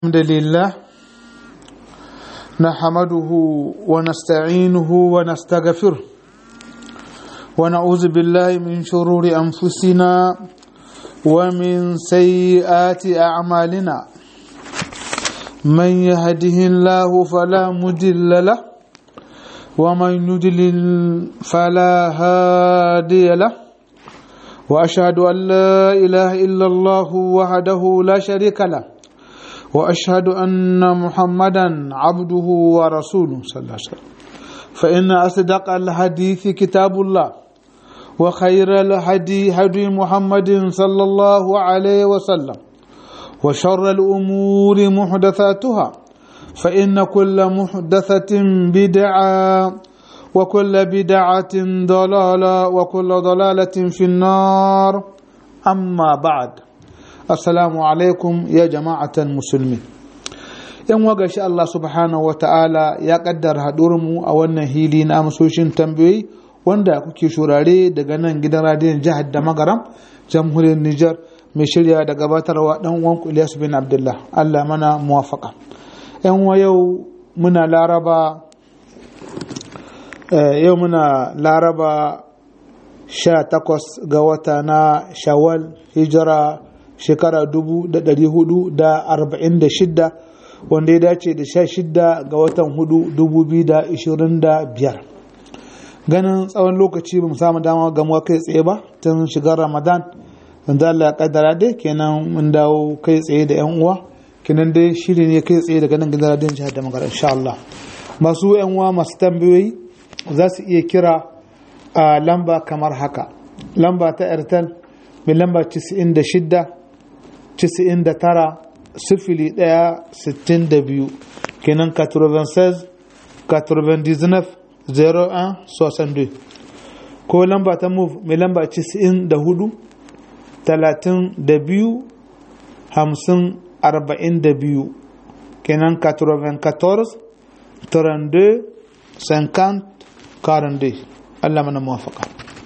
الحمد لله نحمده ونستعينه ونستغفره ونعوذ بالله من شرور أنفسنا ومن سيئات أعمالنا من يهده الله فلا مضل له ومن يضلل فلا هادي له وأشهد أن لا إله إلا الله وحده لا شريك له واشهد ان محمدا عبده ورسوله صلى الله عليه وسلم فان اصدق الحديث كتاب الله وخير الهدي هدي محمد صلى الله عليه وسلم وشر الامور محدثاتها فان كل محدثه بدعه وكل بدعه ضلاله وكل ضلاله في النار اما بعد assalamu alaikum ya jama'atan musulmi yan waga shi Allah subhanahu wa ta'ala ya kaddara mu a wannan hili na amsoshin tambayoyi wanda kuke shurare daga nan gidan radiyon jihar da magaram jamhuriyar Nijar mai shirya da gabatarwa dan uwan Ilyas bin Abdullah Allah mana muwafaka yan wa yau muna laraba yau muna laraba 18 ga wata na shawwal hijira shekara 446 wanda ya dace da 16 ga watan 4 2025 ganin tsawon lokaci ba mu samu dama gamuwa kai tsaye ba tun shigar ramadan wanda Allah ya kaddara dai kenan mun dawo kai tsaye da yan uwa kenan dai shiri ne kai tsaye daga nan gidan radiyon jihar da magana insha Allah masu yan uwa masu tambayoyi za su iya kira a lamba kamar haka lamba ta airtel mai lamba 96 Cisa'in da tara sifili ɗaya sittin da biyu kenan 96 99 01 62 ko lamba ta move mai lamba cisa'in da hudu talatin da biyu hamsin arba'in da biyu kenan 94 32 50 42 Allah mana muwafaka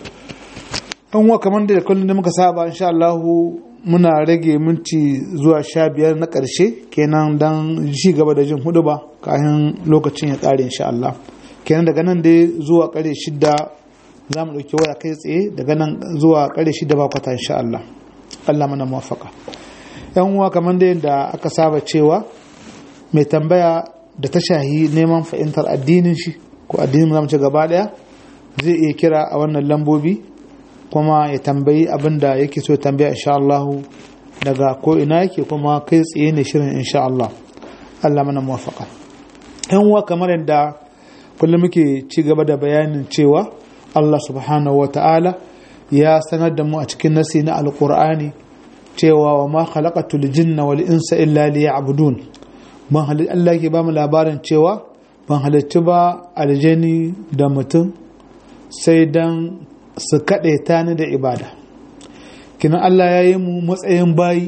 an wa kamar da kullum da muka saba insha Allahu muna rage minti zuwa sha biyar na ƙarshe kenan don ci gaba da jin hudu ba kayan lokacin ya ƙare insha Allah kenan daga nan dai zuwa ƙare shida za mu ɗauki waya kai tsaye daga nan zuwa ƙare shida ba kwata insha Allah Allah mana muwafaka yan uwa kamar da yadda aka saba cewa mai tambaya da ta shahi neman fahimtar addinin shi ko addinin zamu ci gaba ɗaya zai iya kira a wannan lambobi kuma ya tambayi abin da yake so ya tambaya insha Allah daga ko ina yake kuma kai tsaye ne shirin insha Allah Allah mana muwafaka yan uwa kamar yadda kullum muke ci gaba da bayanin cewa Allah subhanahu wa ta'ala ya sanar da mu a cikin nasi na alqur'ani cewa wa ma khalaqatul jinna wal insa illa liya'budun ban halitta Allah ke ba mu labarin cewa ban halitta ba aljani da mutum sai dan su kaɗe ta ni da ibada kinan Allah ya yi mu matsayin bayi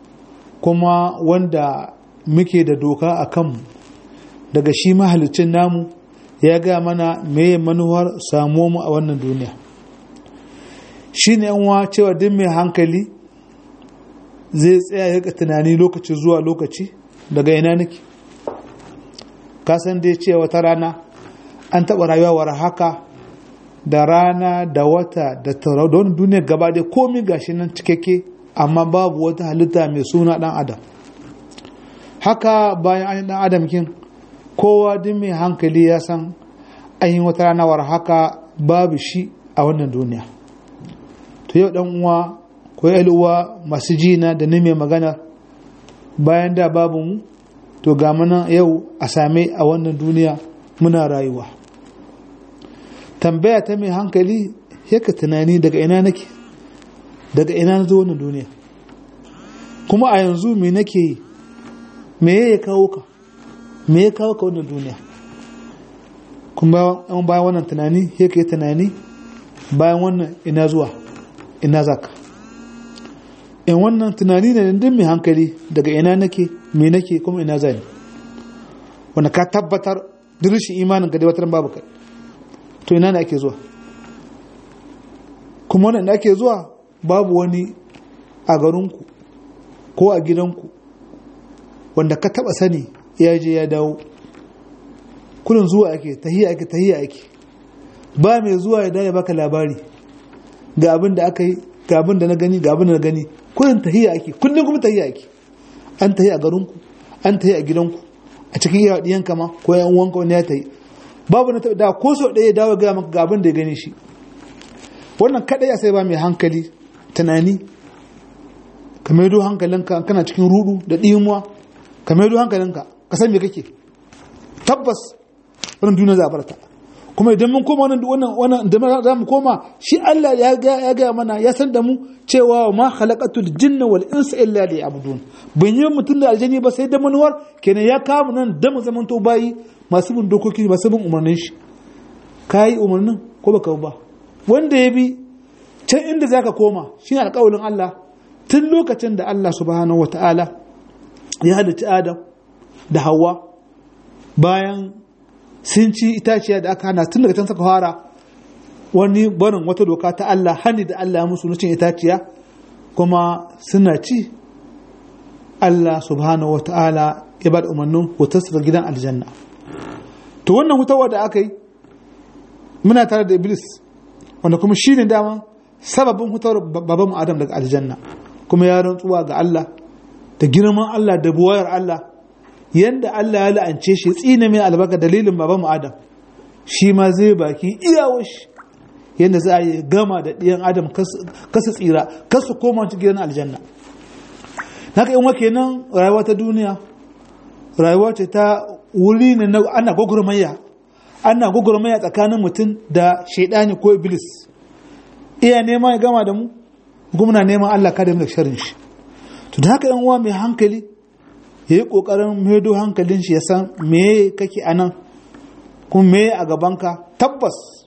kuma wanda muke da doka a kanmu daga shi mahalicin namu ya ga mana meye manuwar samu mu a wannan duniya shi ne yanwa cewa duk mai hankali zai tsaya ya tunani lokaci zuwa lokaci daga ina nake kasan dai cewa wata rana an taɓa rayuwa war haka da rana da wata da tauraro da wani duniyar gaba da komi gashi nan cikakke amma babu wata halitta mai suna dan adam haka bayan an yi dan adam kin kowa duk mai hankali ya san an yi wata rana war haka babu shi a wannan duniya to yau dan uwa ko uwa masu jina da ni mai magana bayan da babu mu to ga mana yau a same a wannan duniya muna rayuwa tambaya ta mai hankali yaka tunani daga ina nake daga ina na zo wannan duniya kuma a yanzu me nake yi me ya kawo ka me ya kawo ka wannan duniya kuma yan bayan wannan tunani yaka yi tunani bayan wannan ina zuwa ina zaka in wannan tunani ne din mai hankali daga ina nake me nake kuma ina zani wanda ka tabbatar dirishin imanin ka dai wata babu kai to ina ne ake zuwa kuma wannan da ake zuwa babu wani a garinku ko a gidanku wanda ka taba sani ya je ya dawo kullum zuwa ake tahiya ake tahiya ake ba mai zuwa ya ya baka labari ga abin da aka yi ga abin da na gani ga abin da na gani kullum tahiya ake kullum kuma tahiya ake an tahi a garinku an tahi a gidanku a cikin iya diyanka ma ko yan uwanka wani ya tahi babu na da ko so ɗaya dawo ga maka ga abin da ya gani shi wannan kadai sai ba mai hankali tunani ka maido hankalinka kana cikin rudu da ɗimuwa ka maido hankalinka ka san me kake tabbas wannan duniya za a barta kuma idan mun koma wannan wannan wannan da za mu koma shi Allah ya ga ya ga mana ya san da mu cewa ma khalaqatul jinna wal insa illa liya'budun ban yi mutum da aljani ba sai da manuwar kenan ya kawo nan da mu zaman to bayi masu bin dokoki masu bin umarnin shi kai umarnin ko baka ba wanda ya bi can inda zaka koma shine alƙawarin Allah tun lokacin da Allah subhanahu wataala ya halitta Adam da Hawwa bayan sun ci itaciya da aka hana tun daga can suka fara wani barin wata doka ta Allah hani da Allah musu na cin itaciya kuma suna ci Allah subhanahu wa ta'ala ya ba da umarnin wutarsu da gidan aljanna to wannan hutawa da aka yi muna tare da iblis wanda kuma shi ne dama sababin hutawar babanmu adam daga aljanna kuma ya rantsuwa ga Allah da girman Allah da buwayar Allah yanda Allah ya la'ance shi tsine mai albarka dalilin babanmu Adam shi ma zai baki iyawar shi yanda za a yi gama da ɗiyan Adam kasa tsira kasa koma cikin gidan aljanna haka in wake nan rayuwa ta duniya rayuwa ce ta wuri ne na ana gwagwarmaya ana gwagwarmaya tsakanin mutum da shaidani ko iblis iya neman ya gama da mu kuma na neman Allah kada mu da sharin shi to da haka yan uwa mai hankali ya yi ƙoƙarin maido hankalin shi ya san meye kake a nan kuma meye a gabanka tabbas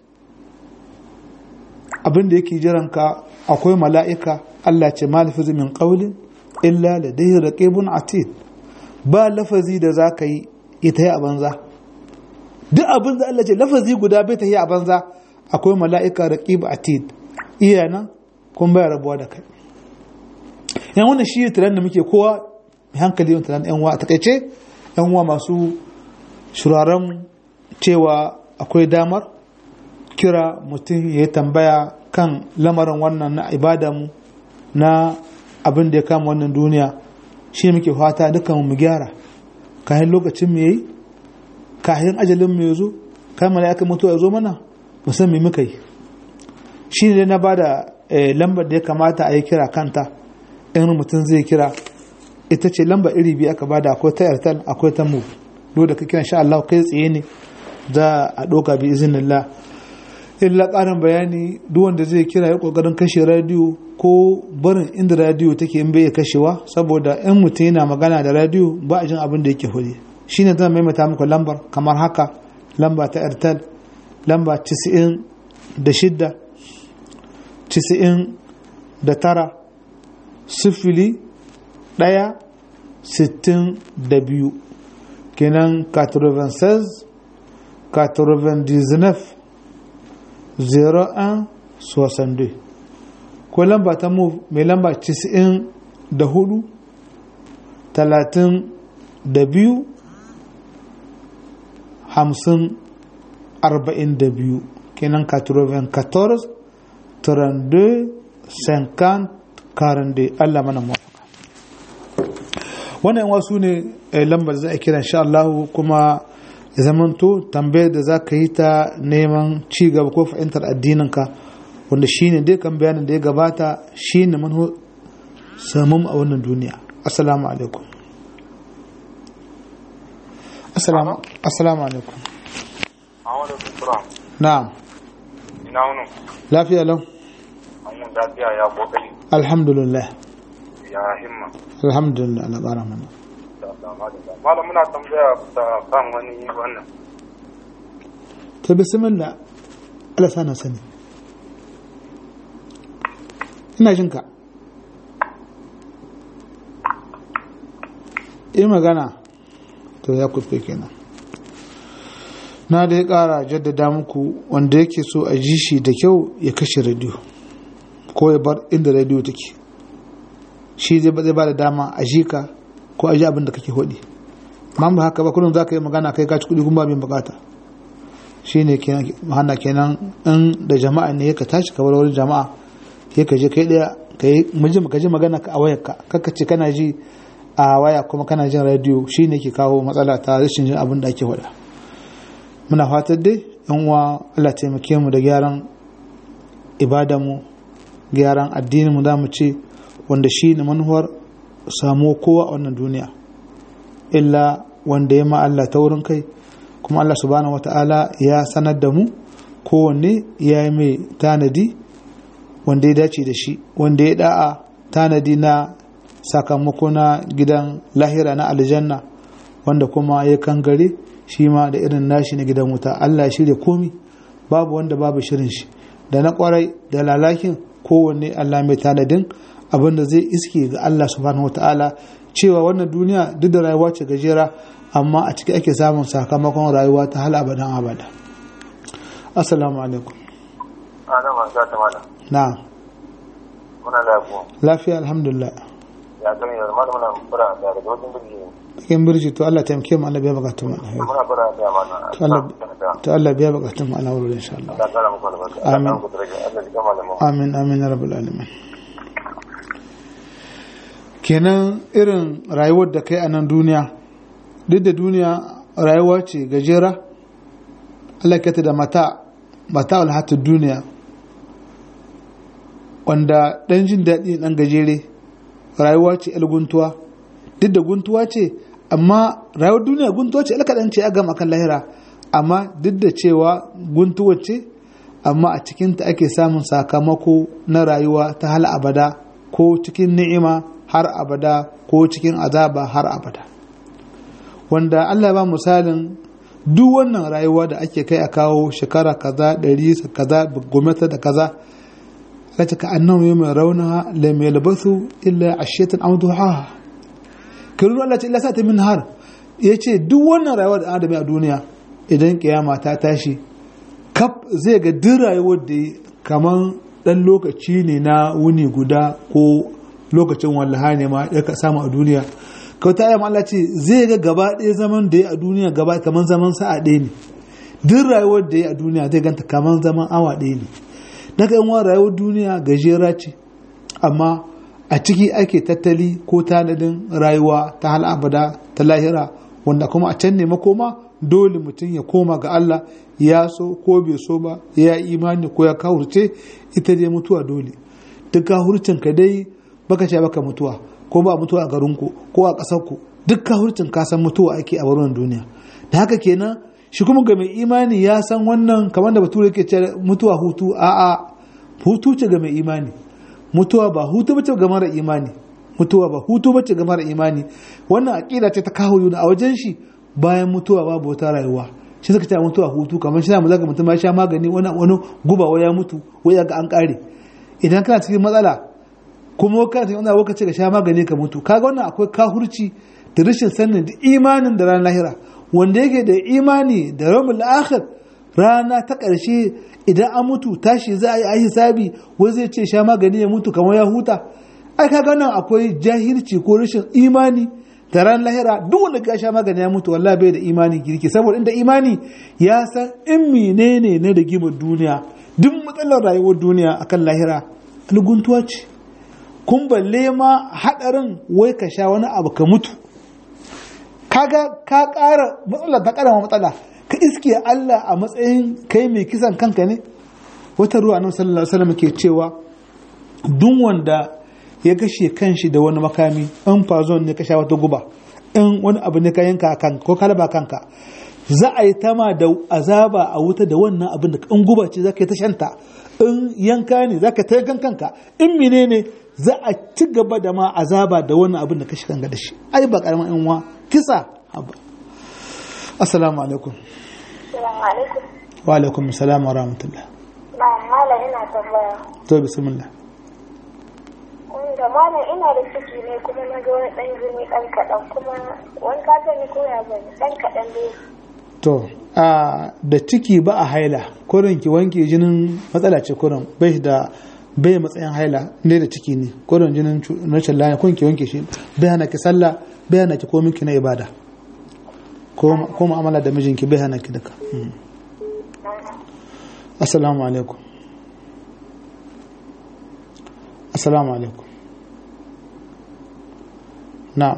abin da yake jiranka akwai mala'ika Allah ce malafizu min ƙaulin illa da dai raƙibun atid ba lafazi da za ka yi ya ta yi a banza duk abin da Allah ce lafazi guda bai ta yi a banza akwai mala'ika raƙib atid iya nan kuma bai rabuwa da kai yan wannan shi tiran da muke kowa hankali yin tunanin yanwa a takaice yanwa masu shuraren cewa akwai damar kira mutum ya tambaya kan lamarin wannan na ibadamu na abin da ya kama wannan duniya shi ne muke fata dukkan mu gyara kayan lokacin mu yayi kayan ajalin mu ya zo kayan mala'ika mutuwa ya zo mana musamman muka yi shi ne na ba da lambar da ya kamata a yi kira kanta in mutum zai kira ita ce lamba iri biyu aka bada akwai ta airtel akwai ta move dole da ka kiran sha Allah kai tsaye ne za a ɗauka bi izinillah illa ƙarin bayani duk wanda zai kira ya ƙoƙarin kashe radiyo ko barin inda radiyo take in bai kashewa saboda in mutum yana magana da radiyo ba a jin abin da yake huri shine zan maimaita muku lambar kamar haka lamba ta airtel lamba 96 da tara sifili ɗaya sittin da biyu kenan 96 99 01 62 ko lamba ta move mai lamba 94 talatin da biyu hamsin arba'in da biyu kenan 94 32 50 42 Allah mana mu wannan wasu ne lambar za a kira insha Allah kuma ya zamanto tambayar da za ka yi ta neman ci gaba ko fahimtar addininka wanda shine dai kan bayanin da ya gabata shine manho samun a wannan duniya assalamu alaikum assalamu assalamu alaikum na'am ina wuni lafiya lau an lafiya ya kokari alhamdulillah ya himma alhamdulillah na ƙara mana malam muna tambaya ta kan wani wannan ta bismillah Allah sana sani ina jinka yi magana to ya kufe kenan na da ya ƙara jaddada muku wanda yake so a ji shi da kyau ya kashe rediyo ko ya bar inda rediyo take shi zai ba da dama a ji ka ko aji abin da kake hodi amma ba haka ba kullum za ka yi magana kai ka ci kuɗi kuma bin bukata shine kenan hana kenan in da jama'a ne ka tashi ka bar wurin jama'a sai ka je kai daya ka yi ka ji magana a wayarka kaka ce kana ji a waya kuma kana jin radio shine ke kawo matsala ta rashin jin abin da ake faɗa muna fatar dai yan uwa Allah taimake mu da gyaran ibadanmu gyaran addinin mu za mu ce wanda shi ne manuwar samu kowa a wannan duniya illa wanda ya ma Allah ta wurin kai kuma Allah subhanahu wata'ala ya sanar da mu kowanne ya yi mai tanadi wanda ya dace da shi wanda ya da'a tanadi na sakamako na gidan lahira na aljanna wanda kuma ya kangare shi ma da irin nashi na gidan wuta Allah ya shirya komi babu wanda babu shirin shi da na kwarai da lalakin kowanne Allah mai tanadin abinda zai iske ga Allah subhanahu wata'ala cewa wannan duniya duk da rayuwa ce gajera amma a ciki ake samun sakamakon rayuwa ta hal abadan abada assalamu alaikum ana ma za ta mana na muna lafiya lafiya alhamdulillah ya gani da mana muna fara da daga wajen birni cikin birji to Allah taimake mu Allah biya bukatun mu alheri muna fara da mana to Allah to Allah biya bukatun mu Allah wurin insha Allah da kara muku albarka Amin. Allah ku daraja Allah ya gama da mu amin amin ya rabbal alamin kenan irin rayuwar da kai a nan duniya duk da duniya rayuwa ce gajera Allah ya ta da mata mata alhatu duniya wanda dan jin daɗi dan gajere rayuwa ce el guntuwa duk da guntuwa ce amma rayuwar duniya guntuwa ce el kaɗan ce a gama kan lahira amma duk da cewa guntuwa ce amma a cikinta ake samun sakamako na rayuwa ta hal abada ko cikin ni'ima har abada ko cikin azaba har abada wanda Allah ba misalin duk wannan rayuwa da ake kai a kawo shekara kaza ɗari kaza gwamnati da kaza lati ka annahu yawma rauna lam yalbathu illa ashiyatan aw duhaha kirun Allah ce illa sa ta min har yace duk wannan rayuwa da adami a duniya idan kiyama ta tashi kaf zai ga duk rayuwar da kaman dan lokaci ne na wuni guda ko lokacin wallaha ne ma ya ka samu a duniya kauta ayyam Allah ce zai ga gaba ɗaya zaman da ya a duniya gaba kaman zaman sa'a ɗaya ne duk rayuwar da ya a duniya zai ganta kaman zaman awa ɗaya ne daga yan rayuwar duniya gajera ce amma a ciki ake tattali ko tanadin rayuwa ta hal abada ta lahira wanda kuma a can ne makoma dole mutum ya koma ga Allah ya so ko bai so ba ya imani ko ya kawurce ita dai mutuwa dole duk kawurcin ka dai baka ce baka mutuwa ko ba mutuwa a garinku ko a ƙasarku duk kawurcin ka san mutuwa ake a wurin duniya da haka kenan shi kuma ga mai imani ya san wannan kamar da bature ke ce mutuwa hutu a'a hutu ce ga mai imani mutuwa ba hutu bace ga mara imani mutuwa ba hutu bace ga mara imani wannan aqida ce ta kawo yuna a wajen shi bayan mutuwa babu wata rayuwa shi suka ce mutuwa hutu kamar shi mu zaka mutum ya sha magani wani wani guba wai ya mutu wai ya ga an kare idan kana cikin matsala kuma kana cikin wani lokaci ka sha magani ka mutu kaga wannan akwai kahurci da rashin sanin da imanin da ranar lahira wanda yake da imani da ramul akhir rana ta ƙarshe idan an mutu tashi za a yi a hisabi wai zai ce sha magani ya mutu kamar ya huta ai kaga nan akwai jahilci ko rashin imani da ran lahira duk wanda ka sha magani ya mutu wallahi bai da imani girki saboda inda imani ya san in menene na rigimar duniya duk matsalar rayuwar duniya akan lahira alguntuwa ce kun balle ma hadarin wai ka sha wani abu ka mutu kaga ka ƙara matsala ta ƙara matsala ka iske Allah a matsayin kai mai kisan kanka ne wata ruwa nan sallallahu alaihi wasallam ke cewa duk wanda ya gashe kanshi da wani makami in fazon ne ka sha wata guba in wani abu ne ka yanka kanka ko kalaba kanka za a yi tama da azaba a wuta da wannan abin da in guba ce za ka yi ta shanta in yanka ne za ka ta yankan kanka in menene za a ci gaba da ma azaba da wannan abin da ka shi kanka da shi ai ba karamin in wa kisa haba assalamu alaikum Assalamu alaikum. wa alaikum assalam wa rahmatullah Na malam ina tambaya. to bismillah Wanda malam ina da ciki ne kuma na ga wani ɗan jini ɗan kaɗan kuma wani ka ne ko ya bane ɗan kaɗan dai. to a da ciki ba a haila kurin ki wanke jinin matsala ce kurin bai da bai matsayin haila ne da ciki ne kurin jinin cu- rashin lafiya kurin ki wanke shi bai hana ki sallah bai hana ki ko miki na ibada ko mu'amala da mijinki bai hana ki duka assalamu alaikum assalamu alaikum na'am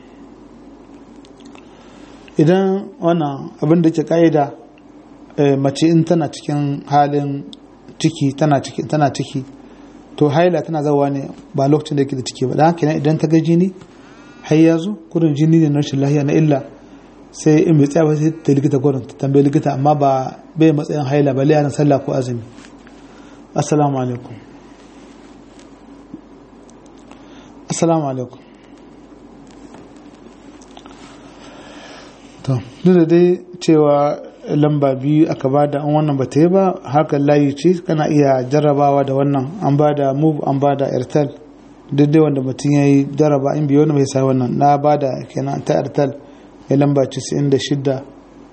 idan wannan abin da ke ka'ida mace in tana cikin halin ciki tana ciki tana ciki to haila tana zawa ne ba lokacin da yake da ciki ba dan haka idan ta ga jini har ya zo kurin jini ne na rashin lahiya na illa sai in bai tsaya ba sai ta likita kurin ta tambayi likita amma ba bai matsayin haila ba liyanin sallah ko azumi assalamu alaikum assalamu alaikum to duk da dai cewa lamba biyu aka ba da an wannan ba ta yi ba hakan layi ce kana iya jarrabawa da wannan an ba da move an ba da airtel duk dai wanda mutum ya yi jarraba in biyu wani mai sai wannan na ba da kenan ta airtel ya lamba 96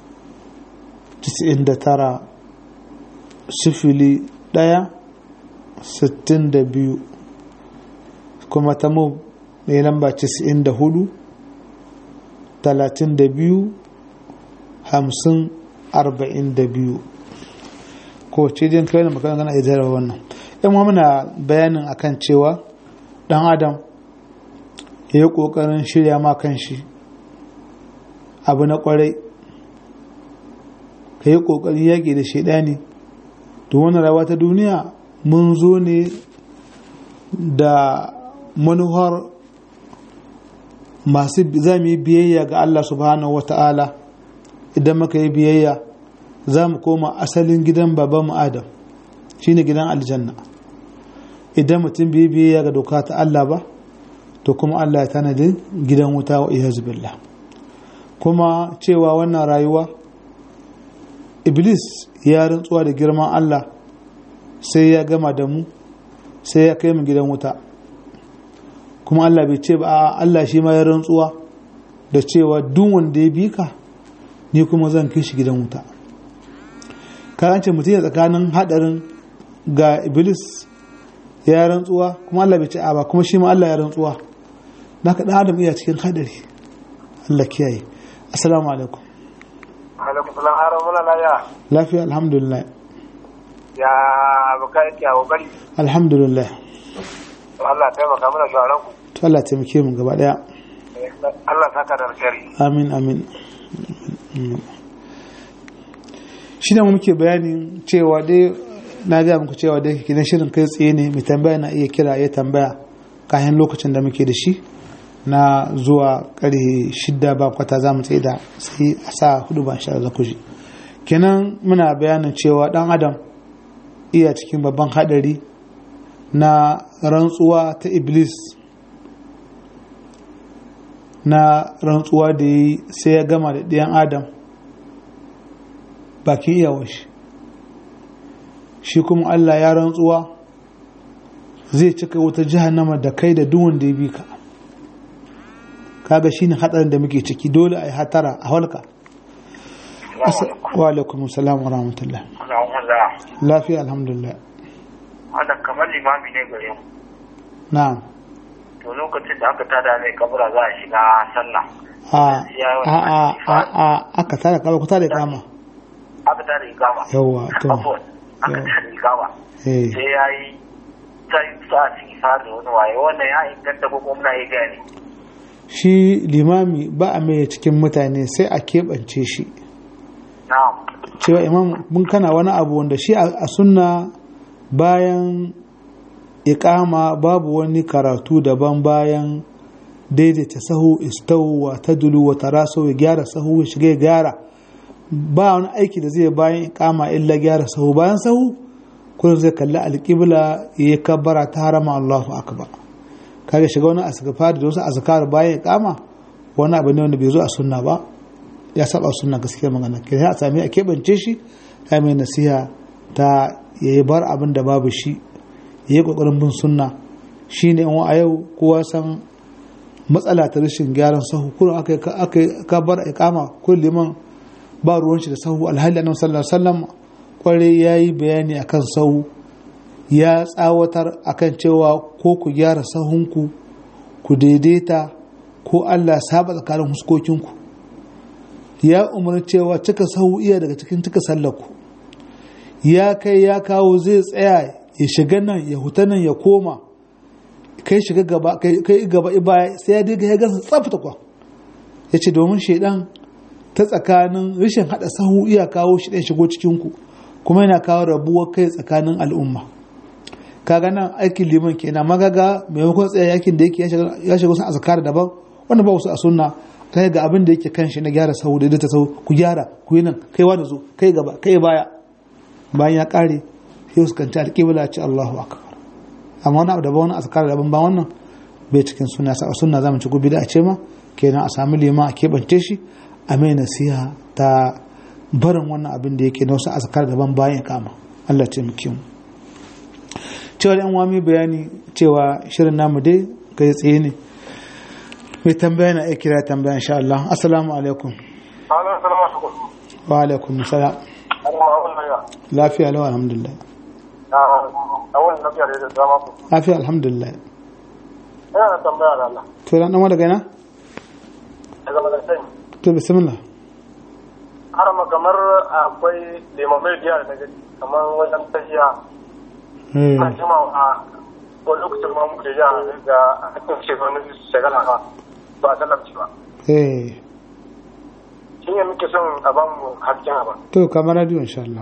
99 sifili ɗaya sittin da biyu kuma ta move mai lamba 94 talatin da biyu hamsin arba'in da biyu ko ce jin kai da makana gana iya wannan yan wa muna bayanin akan cewa dan adam ya yi kokarin shirya ma kan shi abu na kwarai ka yi kokari yaƙi da shaidani da wani rawa ta duniya mun zo ne da manuhar masu za mu yi biyayya ga Allah subhanahu wa ta'ala idan muka yi biyayya za mu koma asalin gidan babanmu adam shine gidan aljanna idan mutum bai biyayya ga doka ta Allah ba to kuma Allah ya tanadi gidan wuta wa iyazu billah kuma cewa wannan rayuwa iblis ya rantsuwa da girman Allah sai ya gama da mu sai ya kai mu gidan wuta kuma Allah bai ce ba Allah shi ma ya rantsuwa da cewa duk wanda ya bi ka ni kuma zan kai shi gidan wuta kayan ce mutum ya tsakanin hadarin ga iblis ya rantsuwa kuma Allah bai ce a ba kuma shi ma Allah ya rantsuwa na ka adam iya cikin hadari Allah kiyaye assalamu alaikum alaikum salam haram muna lafiya lafiya alhamdulillah ya baka yake a kokari alhamdulillah Allah taimaka mana shawaran ku to Allah taimake mu gaba daya Allah saka da alkhairi amin amin shi ne muke bayanin cewa dai na gaya muku cewa dai kidan shirin kai tsaye ne mai tambaya na iya kira ya tambaya kayan lokacin da muke da shi na zuwa karhe shidda ba kwata za mu tsaye da sai a sa hudu ba sha za ku ji kenan muna bayanin cewa dan adam iya cikin babban hadari na rantsuwa ta iblis na rantsuwa da yi sai ya gama da ɗayan adam bakin iyawar shi shi kuma Allah ya rantsuwa zai cika wata jahannama da kai da duwan da ya bi ka kaga shine hatsarin da muke ciki dole a yi hatara a halka wa alaikum salam wa rahmatullah lafiya alhamdulillah wannan kamar limami ne gare mu na'am to lokacin da aka tada mai kabura za a shiga sallah a a a a aka tada kama ku tada kama aka tada ikama yawa to abuwan aka tada ikama eh sai ya yi sai sa ciki fara da wani waye wannan ya inganta ko kuma muna yi gani shi limami ba a mai cikin mutane sai a keɓance shi na'am cewa imam mun kana wani abu wanda shi a sunna bayan ikama babu wani karatu daban bayan daidaita sahu istawu wa tadulu wa tarasu ya gyara sahu ya shiga ya gyara ba wani aiki da zai bayan ikama illa gyara sahu bayan sahu kullum zai kalli alƙibla ya yi kabbara ta harama Allahu akbar kaga shiga wani asgafar da wasu azkar bayan ikama wani abu ne wanda bai zo a sunna ba ya saba sunna gaskiya magana ke a sami a keɓance shi ya mai nasiha ta ya yi bar abin da babu shi ya yi ƙoƙarin bin sunna shi ne a yau kowa san matsala ta rashin gyaran sahu kullum aka yi kabar ikama kullum liman ba ruwan shi da sahu alhali annabi sallallahu alaihi wasallam kwarai yayi bayani akan sahu ya tsawatar akan cewa ko ku gyara sahunku ku daidaita ko Allah saba tsakanin huskokinku ya umarni cewa cika sahu iya daga cikin cika sallarku ya kai ya kawo zai tsaya ya shiga nan ya huta nan ya koma kai shiga gaba kai gaba baya sai ya diga ya gansa tsafta kwa ya ce domin shaidan ta tsakanin rashin hada sahu iya kawo shi ɗan shigo cikinku kuma yana kawo rabuwar kai tsakanin al'umma kaga nan aikin liman kenan magaga maimakon tsaye yakin da yake ya shiga wasu azkar daban wanda ba wasu a sunna ta ga abin da yake kan shi na gyara sahu da ta sahu ku gyara ku yi nan kai wa da zo kai gaba kai baya bayan ya kare sai su kanci alƙibla ce Allahu akbar amma wani abu da ba wani azkar daban ba wannan bai cikin sunna sa sunna zamu ci gobe da a ce ma kenan a sami liman a keɓance shi a mai nasiha ta barin wannan abin da yake na wasu azkar daban bayan ya kama Allah ce muke mu cewa yan wami bayani cewa shirin namu dai kai tsaye ne mai tambaya na iya kira tambaya insha Allah assalamu alaikum wa alaikum salam lafiya lawa alhamdulillah lafiya alhamdulillah ina da tambaya da Allah to dan dan daga ina daga malasai to bismillah har ma kamar akwai limamai biya da gari kamar wajen tafiya eh na jima a ko lokacin ma muke ja ga akan ce wani shagala ba ba talabci ba eh shi ne muke son a ba mu hakkin ba to kamar radio insha Allah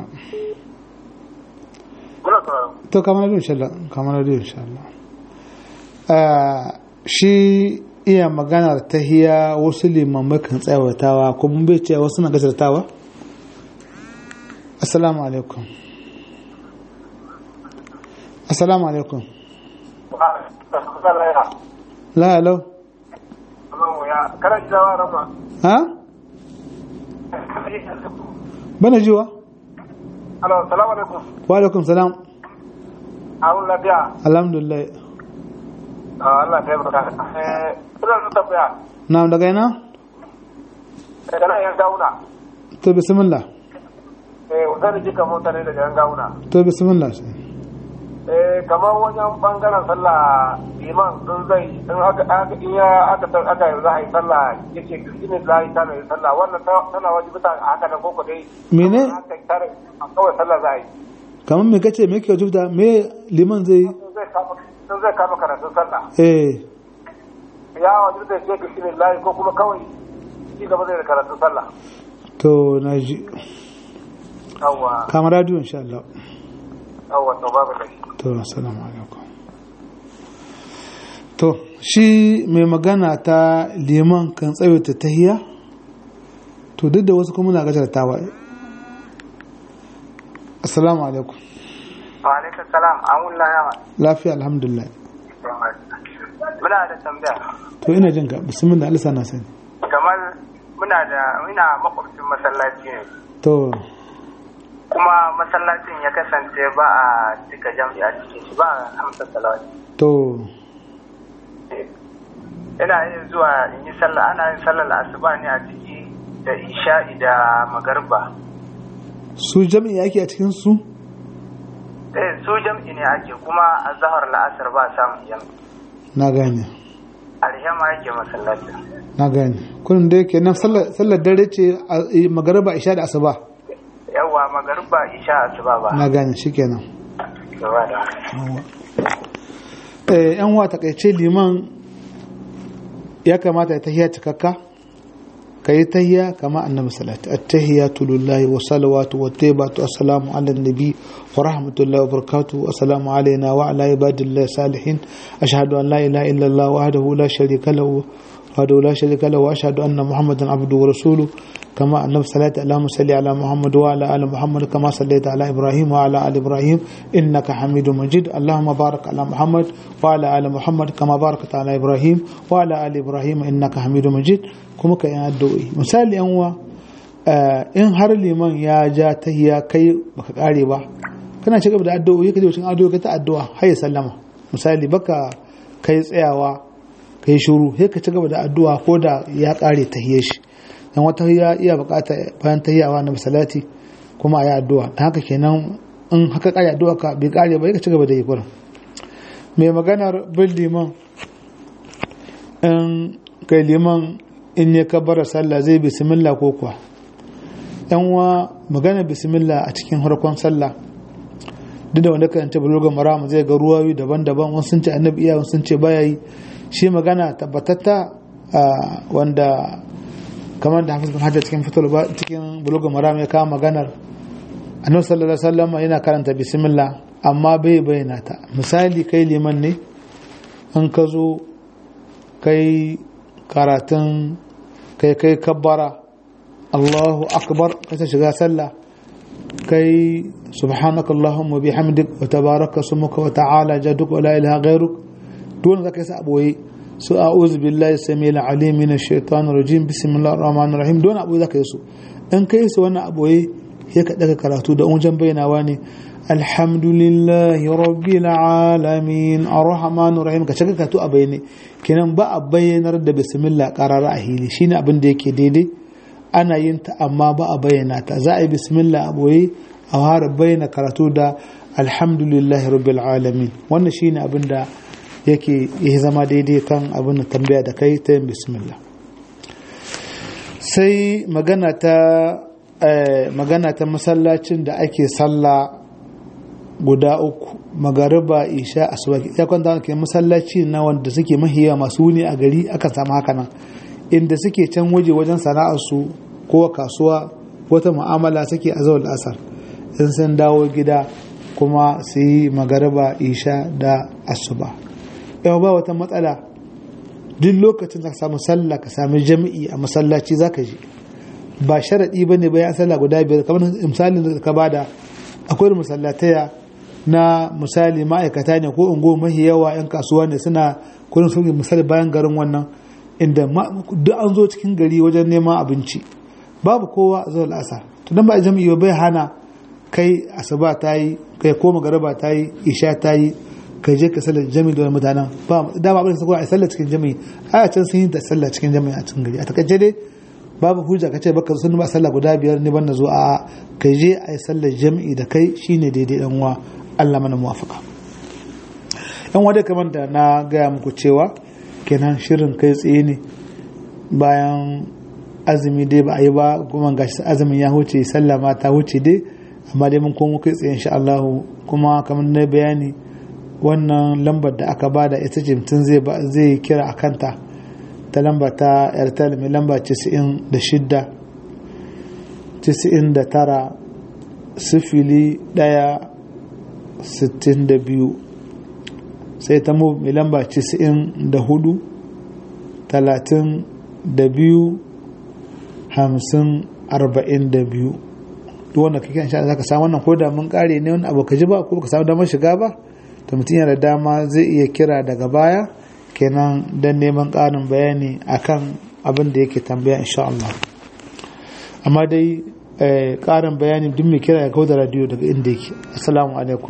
muna sauraro to kamar radio insha Allah kamar radio insha Allah ah shi iya maganar tahiya wasu limamai kan tsawatawa kuma bai ce wasu na gasartawa assalamu alaikum assalamu alaikum la hello kana ji dawa rama ha bana jiwa alo salamu alaikum wa alaikum salam awun lafiya alhamdulillah Allah ta yi baka eh ina da tambaya na daga ina daga nan yan gauna to bismillah eh zan ji kamar mutane daga yan gauna to bismillah eh kamar wajen bangaren sallah iman in zai in aka aka in ya aka tar aka za a yi sallah yake ne za a yi tana yi sallah wannan tana wajibta a haka da koko dai mene haka tare a kawai sallah za a yi kamar me kace me ke wajibta me liman zai yi? in zai kama in zai kama karatun sallah eh ya wajibta ya ce ne layi ko kuma kawai ci gaba zai da karatun sallah to na ji yawwa kamar radio insha Allah yawwa to babu da shi to assalamu alaikum to shi mai magana ta liman kan tsawaita tahiya to duk da wasu kuma na gajartawa assalamu alaikum wa alaikum salam an wulla yawa lafiya alhamdulillah muna da tambaya to ina jin ka bismillah Allah sana sani kamar muna da ina makwabcin masallaci ne to kuma masallacin ya kasance ba a cika jam'i a cikin shi ba a hamsa salawati to ina yin zuwa in yi sallah ana yin sallar asuba ne a ciki da isha'i da magarba su jami'i yake a cikin su eh su jam'i ne ake kuma a zahar la'asar ba samun jam'i na gane alhema yake masallacin na gane kullum da yake nan sallar sallar dare ce a magariba isha da asuba yawa magarba isha asuba ba na gane shikenan gaba da eh yan wa takaice liman ya kamata ya tahiya cikakka kai tahiya kama annabi sallallahu at-tahiyatu lillahi wa salawatu wa tayyibatu assalamu ala nabi wa rahmatullahi wa barakatuhu assalamu alayna wa ala ibadillahi salihin ashhadu an la ilaha illa allah wahdahu la sharika lahu وحده لا شريك له واشهد ان محمدا عبده ورسوله كما النبي صلى الله اللهم صل على محمد وعلى ال محمد كما صليت على ابراهيم وعلى ال ابراهيم انك حميد مجيد اللهم بارك على محمد وعلى ال محمد كما باركت على ابراهيم وعلى ال ابراهيم انك حميد مجيد كما كان addu'o'i misali yan uwa in har liman ya ja tahiya kai baka kare ba kana ci gaba da addu'o'i kaje cikin addu'o'i ka ta addu'a har ya sallama misali baka kai tsayawa ka yi shuru sai ka ci gaba da addu'a ko da ya kare tahiyar shi dan wata ya iya bukata bayan tahiyawa na salati kuma a yi addu'a dan haka kenan in haka kare addu'a ka bai kare ba ka ci gaba da yi kurin mai maganar bin liman in kai liman in ya kabbara sallah zai bismillah ko kuwa yan wa magana bismillah a cikin harkon sallah duk da wanda kan tabbalo ga maram zai ga ruwayoyi daban-daban wasu sun ce annabi iya wasu sun ce baya yi shi magana tabbatatta wanda kamar da hafiz bin hajjar cikin fitar cikin bulogan maram ya kawo maganar annabi sallallahu alaihi wasallam yana karanta bismillah amma bai bayyana ta misali kai liman ne in ka zo kai karatun kai kai kabbara Allahu akbar ka ta shiga sallah kai subhanaka allahumma bihamdik wa tabaraka smuka wa ta'ala jaduk wa la ilaha ghairuk dole zaka yi sa aboye su a'udhu billahi samil alim min ash-shaytanir rajim bismillahir rahmanir rahim don abu zaka yi su in kai su wannan aboye sai ka daga karatu da wajen bayyanawa ne alhamdulillahi rabbil alamin arrahmanir rahim ka cika karatu a bayyane kenan ba a bayyanar da bismillah qarara a hili shine abin da yake daidai ana yin ta amma ba a bayyana ta za a yi bismillah a boye a fara bayyana karatu da alhamdulillahi rabbil alamin wannan shine abin da yake ya zama daidai kan abin da tambaya da kai ta yin bismillah sai magana ta magana ta masallacin da ake sallah guda uku magariba isha asuba ya kwanta ke masallaci na wanda suke mahiya masu wuni a gari akan samu haka nan inda suke can waje wajen sana'arsu ko kasuwa wata mu'amala suke a zawar asar in sun dawo gida kuma su yi magariba isha da asuba yau ba wata matsala duk lokacin da ka samu sallah ka sami jami'i a masallaci za ka je ba sharaɗi ba ne bayan sallah guda biyar kamar misalin da ka bada akwai masallataya na misali ma'aikata ne ko ungo mahi yawa 'yan kasuwa ne suna kurin sun misali bayan garin wannan inda duk an zo cikin gari wajen neman abinci babu kowa a zuwa la'asar to dan ba a jami'i bai hana kai asuba ta yi kai ko magaraba ta yi isha ta yi kai je ka sallar jami'i da mutanen ba dama abin da a sallar cikin jami'i a can sun yi ta sallar cikin jami'i a cikin gari a takaice dai babu hujja ka ce baka sun ba sallah guda biyar ne ban na zo a kai je a yi sallar jami'i da kai shine daidai dan uwa Allah mana muwafaka yan wadda kamar da na gaya muku cewa kenan shirin kai tsaye ne bayan azumi dai ba a yi ba kuma gashi azumin ya huce sallah ma ta huce dai amma dai mun komo kai tsaye insha Allah kuma kamar na bayani wannan lambar da aka bada ita ce mutum zai zai kira a kanta ta lamba ta airtel mai lamba 96 99 sifili ɗaya sittin da biyu sai ta mu mai lamba casa'in da hudu talatin da biyu hamsin arba'in da biyu duk wanda kake insha Allah zaka samu wannan ko da mun kare ne wani abu ka ji ba ko ka samu damar shiga ba to mutum yana da dama zai iya kira daga baya kenan don neman ƙarin bayani akan abin da yake tambaya insha Allah amma dai ƙarin bayani duk mai kira ya kawo da radiyo daga inda yake assalamu alaikum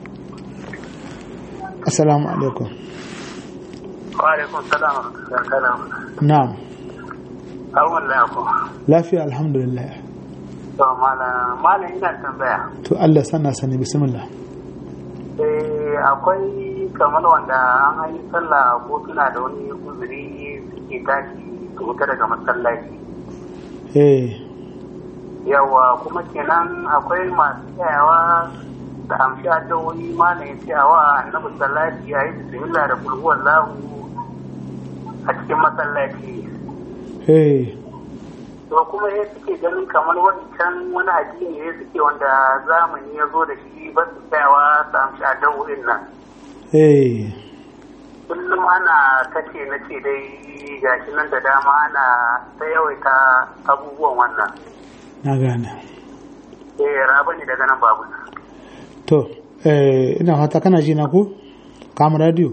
assalamu alaikum Wa'alaikun salam da salam. na'am Awon lafi. lafiya alhamdulillah To malam malam ina tambaya. to Allah sana sani bismillah Eh akwai kamar wanda an yi sallah ko suna da wani uzuri suke tashi su fita daga masallaci. eh Yawa kuma kenan akwai masu tsayawa da amshi addu'o'i malam ya tsayawa annabi sallaci ya yi bismillah da kulhuwar lahu a cikin masallaci. eh to kuma ya suke ganin kamar wancan wani addini ne suke wanda zamani ya zo da shi ba su tsayawa su amshi addu'o'in nan eh kullum ana kace na ce dai gashi nan da dama ana ta yawaita abubuwan wannan na gane eh raba ne daga nan babu to eh ina fata kana ji na ko kama radio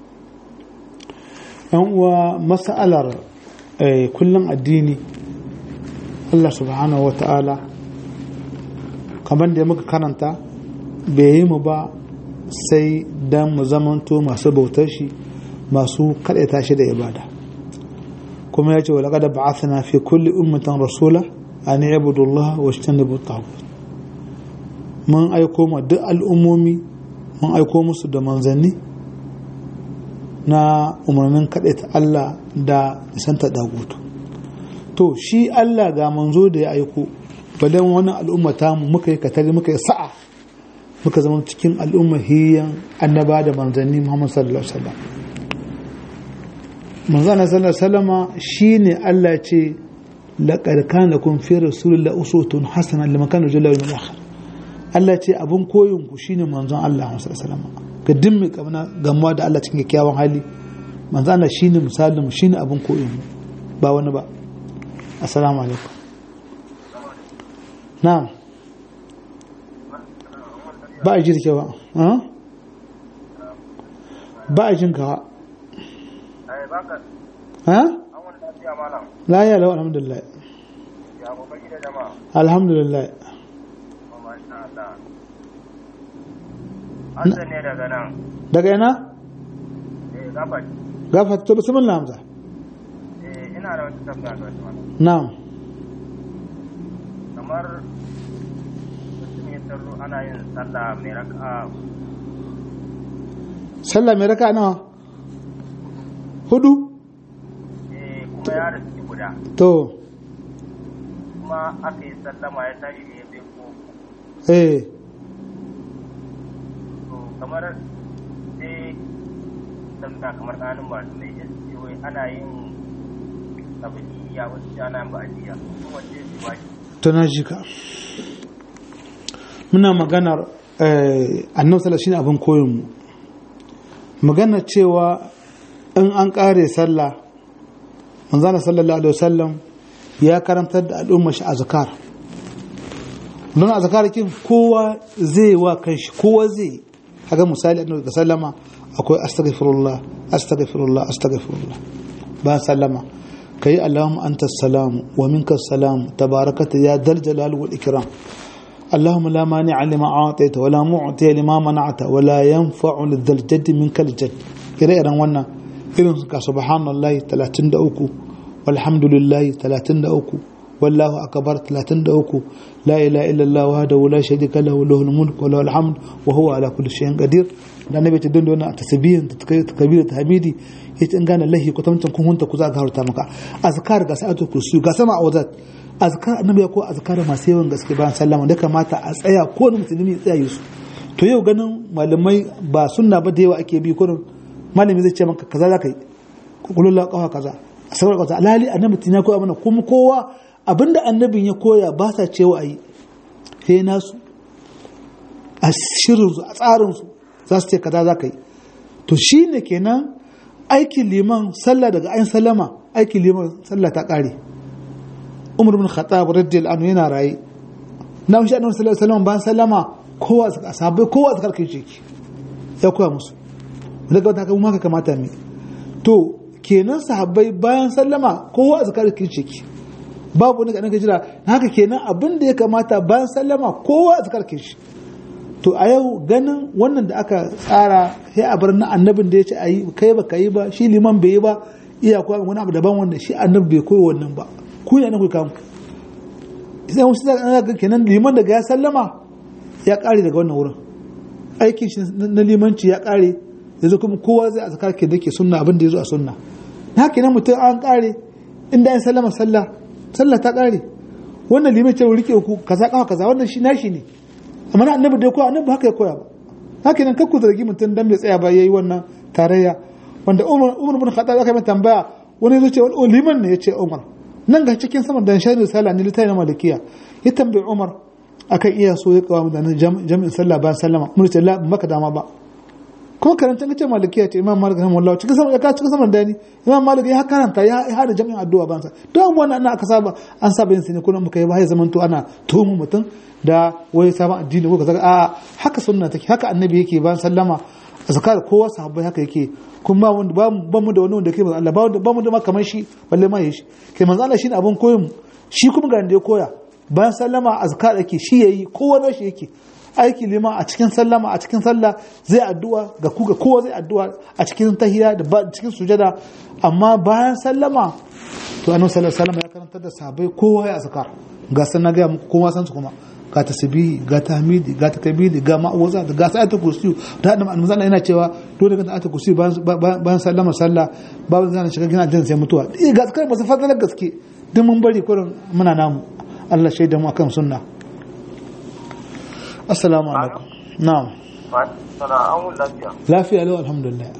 yan uwa mas'alar eh, kullum addini Allah subhanahu wa ta'ala kamar da muka karanta bai yi mu ba sai dan mu zamanto masu bautar shi masu kaɗaita shi da ibada kuma ya ce wa laƙada ba'athna fi kulli ummatan rasula an ibudu Allah wa ijtanibu at mun aiko ma duk al'ummomi mun aiko musu da manzanni na umarnin kaɗai ta Allah da nisanta dagutu to shi Allah ga manzo da ya aiko bayan wani al'umma ta mu muka yi katari muka yi sa'a muka zama cikin al'umma hiyan annaba da manzanni Muhammad sallallahu alaihi wasallam manzana sallallahu alaihi wasallama shine Allah ce laqad kana lakum fi rasulillahi uswatun hasana liman kana yarju min akhir Allah ce abun koyin ku shine manzon Allah sallallahu alaihi wasallam ga dimmi kamna gamuwa da Allah cikin kyakkyawan hali manzon Allah shine misalin mu shine abun koyin mu ba wani ba assalamu alaikum na'am ba a jirke ba ba a jinka ba ha? la ya lau alhamdulillah alhamdulillah Hassan ne daga nan. daga yana? Eh, gafat. gafat to bismillah hamza Eh, ina da wata tambaya ga wata mana. na'am Kamar mutum ya sallo ana yin sallah mai raka'a sallah mai raka nawa hudu eh kuma ya rasu guda. to Kuma aka yi sallama ya tashi ne ya bai ko eh to kamar sai tambaya kamar ɗanin ba su mai yasi wai ana yin abinci wasu ana yin ba'adiyya kuma wace su ba shi. to na ji ka muna maganar eh, annabi sallallahu shine abin koyon mu maganar cewa in an kare sallah manzana sallallahu alaihi wasallam ya karantar da al'umma shi azkar don azkar kin kowa zai wa kanshi kowa zai haka misali annabi da sallama akwai astaghfirullah astaghfirullah astaghfirullah ba sallama kai allahumma anta salam wa minka salam tabarakata ya dal jalal wal ikram اللهم لا مانع لما أعطيت ولا معطي لما منعت ولا ينفع لذا الجد منك الجد إلى إيران وانا إيران سبحان الله 33 والحمد لله 33 والله أكبر 33 لا إله إلا الله وحده لا شريك له له الملك وله الحمد وهو على كل شيء قدير da annabi ta dinda wannan tasbihin ta takbir ta hamidi yace in gane lahi ko tamtan kun hunta ku za ga harta maka azkar ga sa'atu kursi ga sama awzat azkar annabi ya ko azkar masu yawan gaske bayan sallama da kamata a tsaya ko wani musulmi ya tsaya su to yau ganin malamai ba sunna ba da yawa ake bi kurin malami zai ce maka kaza za ka yi kullu kawa kaza a sabar kaza alhali annabi tin ya koya mana kuma kowa abinda annabin ya koya ba sa cewa ayi sai nasu a shirin su a tsarin su za su ce kaza za ka yi to shine kenan aikin liman sallah daga ayin sallama aikin liman sallah ta kare umar bin khattab radiyallahu anhu yana rayi na shi annabi sallallahu alaihi wasallam ban sallama kowa sahabbai kowa zakar kai shi ya koya musu daga wata kuma haka kamata mi to kenan sahabbai bayan sallama kowa zakar kai shi babu wani ga jira haka kenan abin da ya kamata bayan sallama kowa zakar kai shi to a yau ganin wannan da aka tsara sai a bar na annabin da ya ce ayi kai ba kai ba shi liman bai yi ba iya koya wani abu daban wanda shi annabi bai koyi wannan ba ku ne ku kamu sai wasu za ga kenan liman daga ya sallama ya kare daga wannan wurin aikin shi na limanci ya kare yanzu kuma kowa zai azkar ke dake sunna abin da yazo a sunna na kenan mutum an kare inda ya sallama sallah sallah ta kare wannan liman ce rike ku kaza kawa kaza wannan shi nashi ne amma na annabi da koya annabi haka ya koya ba haka nan kakku zargi mutum dan bai tsaya ba yayi wannan tarayya wanda Umar Umar bin Khattab aka mai tambaya wani yazo ce wani liman ne yace Umar nan ga cikin saman da shari'a sallah ne litai na malikiya ya tambayi Umar akan iya so ya kawo da jami'in sallah bayan sallama mun ce la maka dama ba ko karanta kace malikiya ce Imam Malik rahimahullah cikin saman ya ka cikin saman dani Imam Malik ya karanta ya hada jami'in addu'a bayan sa don wannan ana aka saba an saba yin sine kullum muka yi ba ya zaman to ana tuhumu mutum da wai sabon addini ko kaza a haka sunna take haka annabi yake bayan sallama zakar kowa sahabbai haka yake kun ba wanda ba mu da wani wanda kai Allah ba ba mu da ma kamar shi balle ma yi shi kai manzo Allah shine abun koyon shi kuma ga da ya koya bayan sallama azkar yake shi yayi kowa na shi yake aiki lima a cikin sallama a cikin sallah zai addu'a ga ku ga kowa zai addu'a a cikin tahiyya da cikin sujada amma bayan sallama to annabi sallallahu alaihi wasallam ya karantar da sahabbai kowa ya azkar ga san na ga muku kowa san su kuma ga tasbihi ga tahmidi ga takbiri ga ma'awaza ga sa'atul kursi da hadin manzon yana cewa dole ka sa'atul kursi bayan sallama sallah babu zan shiga gina jin sai mutuwa eh ga zakar masu fadalar gaske duk mun bari kurin muna namu Allah shaida mu akan sunna assalamu alaikum na'am sana'an lafiya lafiya lau alhamdulillah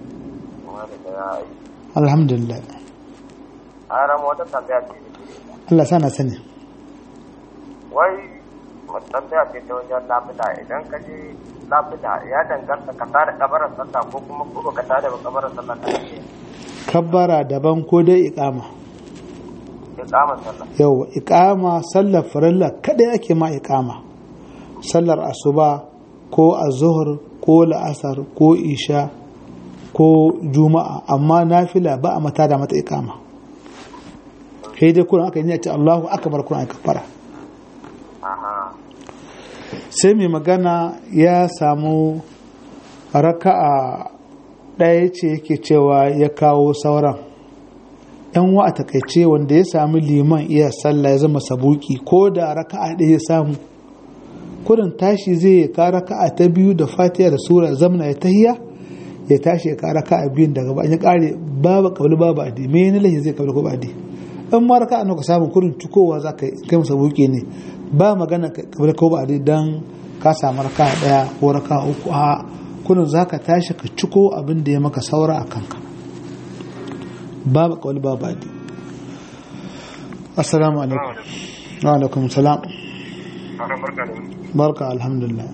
alhamdulillah a rama wata tambaya ce Allah sana sani wai wata tambaya ce ta wajen lafida idan ka je lafida ya danganta ka tada kabarar sallah ko kuma ko baka tada ba kabarar sallah ka ce kabbara daban ko dai iqama ya kama sallah yau iqama sallar farilla kada ake ma iqama sallar asuba ko azhur ko la'asar ko isha ko juma'a amma nafila ba a mata da mata iqama kai dai kuran aka yi ce Allahu akbar kuran aka fara aha sai mai magana ya samu raka'a ɗaya ce yake cewa ya kawo sauran yan wa a takaice wanda ya sami liman iya sallah ya zama sabuki ko da raka'a ɗaya ya samu kurin tashi zai ya ka raka'a ta biyu da fatiha da sura zamna ya tahiya ya tashi ya ka raka'a biyun daga ba ya kare babu kabli babu adi me ne lahi zai kabli ko ba adi in ma raka'a nawa ka samu kurin cikowa za ka kai masa buki ne ba magana kabli ko ba adi dan ka samu raka'a ɗaya ko raka'a uku a kurin za ka tashi ka ciko abin da ya maka saura a kanka babu kawai babu adi assalamu alaikum wa alaikum salam ana barka da barka alhamdulillah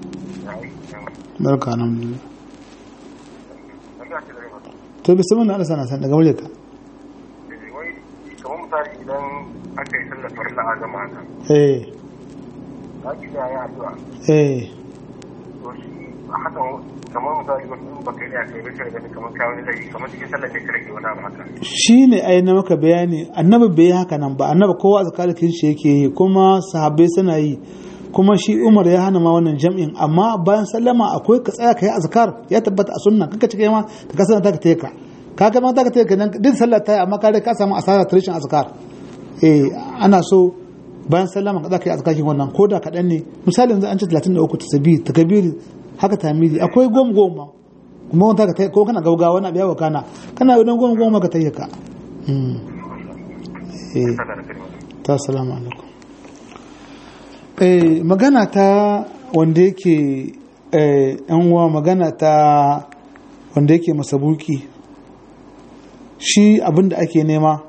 barka alhamdulillah tambaya ce da rai mata to bismillah Allah sana san daga muryarka wai kamar misali idan aka yi sallar farilla a gama haka eh za ki da ya addu'a eh to shi haka kamar misali wasu in baka yi a kai bai sai gani kamar kawo ne laifi kamar cikin sallar ne ka rage wani abu haka shine ai na maka bayani annabi bai yi haka nan ba annabi kowa zakalikin shi yake yi kuma sahabbai suna yi kuma shi Umar ya hana ma wannan jam'in amma bayan sallama akwai ka tsaya kai azkar ya tabbata a sunna kaka cike ma ka kasance ta ka teka ka ga ma ta ka teka nan din sallar ta yi amma ka dai ka samu asara ta rashin azkar eh ana so bayan sallama ka kai azkarin wannan koda kaɗan ne misali yanzu an ce 33 tasbih takbiri haka tamidi akwai goma goma kuma wanda ka tai ko kana gaugawa wani abu ya wakana kana yi goma goma ka tayyaka mm eh sallar da kalmar ta salamu alaikum eh magana ta wanda yake eh yan uwa magana ta wanda yake masabuki shi abinda ake nema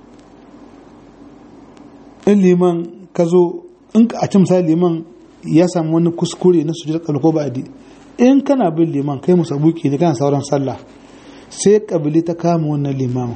in liman ka zo in a ci misali liman ya samu wani kuskure na sujud ko ba'di in kana bin liman kai musabuki ne kana sauran sallah sai kabili ta kama wannan limamin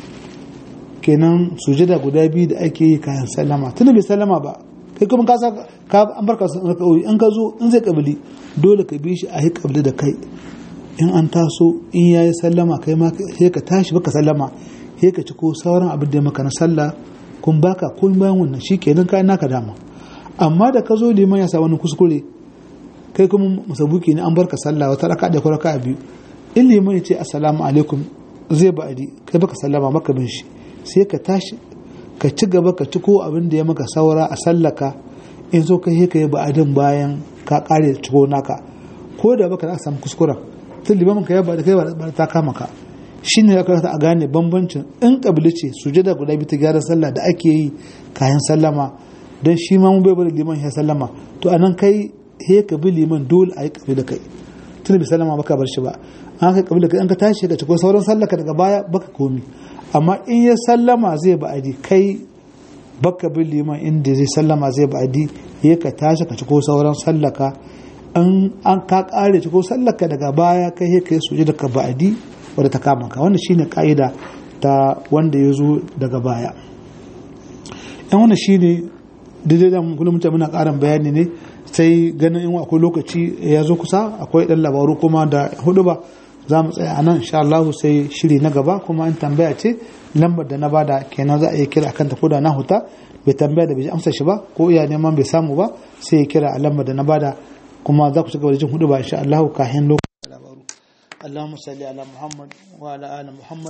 kenan sujada guda biyu da ake yi kayan sallama tunda bai sallama ba kai kuma ka sa ka an barka sun raka'o'i in ka zo in zai kabili dole ka bi shi a yi kabili da kai in an taso in yayi sallama kai ma sai ka tashi baka sallama sai ka ci ko sauran abin da ya maka na sallah kun baka kun bayan wannan shikenan kai naka dama amma da ka zo liman ya sa wani kuskure kai kuma musabuki ne an barka sallah wata raka da ko raka biyu in liman ya ce assalamu alaikum zai ba'adi kai baka sallama maka bin shi sai ka tashi ka ci gaba ka ci ko abin da ya maka saura a sallaka in zo ka ka yi ba'adin bayan ka kare ciko naka ko da baka za ka samu kuskuren tun limamin ka ya ba da kai ba ta kama ka shi ne ya kamata a gane bambancin in kabili ce sujada guda biyu ta gyaran sallah da ake yi kayan sallama don shi ma mun bai bari liman ya sallama to anan kai he ka bi liman dole a yi kabi da kai tun bi sallama baka bar shi ba an ka kabi da kai an ka tashi ka ci ko sauran sallaka daga baya baka komi amma in ya sallama zai ba'adi kai baka bin liman inda zai sallama zai ba'adi ya ka tashi ka ci ko sauran sallaka an an ka kare ci ko sallaka daga baya kai ya kai suje daga ba'adi wadda ta kama ka wannan shine ka'ida ta wanda ya zo daga baya yan wannan shine daidai da kullum mutane muna karin bayani ne sai ganin in akwai lokaci ya zo kusa akwai dan labaru kuma da hudu ba za mu tsaya a nan insha Allah sai shiri na gaba kuma an tambaya ce lambar da na bada kenan za a yi kira akan ta koda na huta bai tambaya da bai amsa shi ba ko iya neman bai samu ba sai ya kira a lambar da na bada kuma za ku ci gaba da jin hudu ba insha Allah kafin lokacin labaru اللهم صل على محمد وعلى آل محمد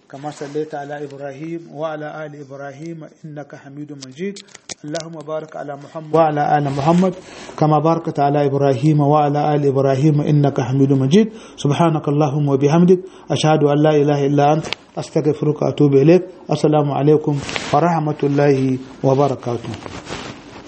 كما صليت على إبراهيم وعلى آل إبراهيم إنك حميد مجيد اللهم بارك على محمد وعلى آل محمد كما باركت على إبراهيم وعلى آل إبراهيم إنك حميد مجيد سبحانك اللهم وبحمدك أشهد أن لا إله إلا أنت أستغفرك وأتوب إليك السلام عليكم ورحمة الله وبركاته